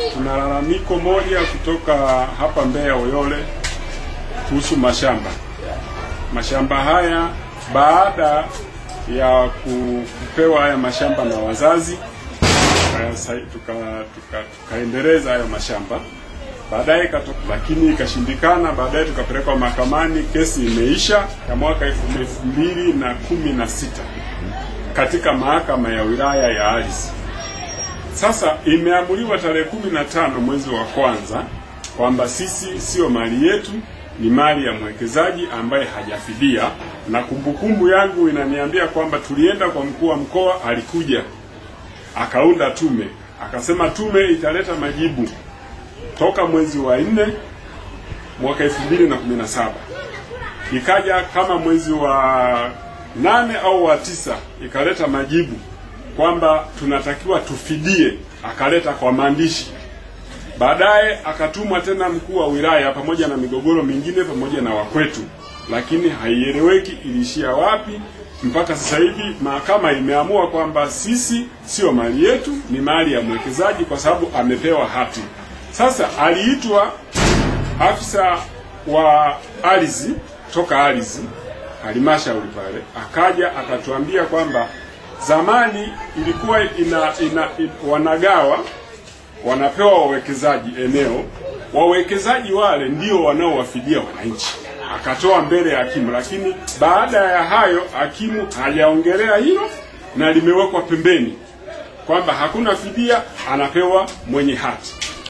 Tuna lalamiko moja kutoka hapa Mbeya Uyole kuhusu mashamba. Mashamba haya baada ya ku- kupewa haya mashamba na wazazi tukaya- sa- tuka, tuka, tukaendeleza hayo mashamba baadaye ikato- lakini ikashindikana. Baadaye tukapelekwa mahakamani, kesi imeisha ya mwaka elfu elfu mbili na kumi na sita katika mahakama ya wilaya ya ardhi. Sasa imeamuliwa tarehe kumi na tano mwezi wa kwanza kwamba sisi sio mali yetu, ni mali ya mwekezaji ambaye hajafidia, na kumbukumbu yangu inaniambia kwamba tulienda kwa mkuu wa mkoa, alikuja akaunda tume, akasema tume italeta majibu toka mwezi wa nne mwaka elfu mbili na kumi na saba ikaja kama mwezi wa nane au wa tisa ikaleta majibu kwamba tunatakiwa tufidie, akaleta kwa maandishi. Baadaye akatumwa tena mkuu wa wilaya pamoja na migogoro mingine pamoja na wakwetu, lakini haieleweki iliishia wapi. Mpaka sasa hivi mahakama imeamua kwamba sisi sio mali yetu, ni mali ya mwekezaji kwa sababu amepewa hati. Sasa aliitwa afisa wa ardhi toka ardhi halmashauri pale, akaja akatuambia kwamba zamani ilikuwa ina, ina, ina wanagawa wanapewa wawekezaji eneo, wawekezaji wale ndio wanaowafidia wananchi. Akatoa mbele ya hakimu, lakini baada ya hayo hakimu hajaongelea hilo na limewekwa pembeni kwamba hakuna fidia, anapewa mwenye hati.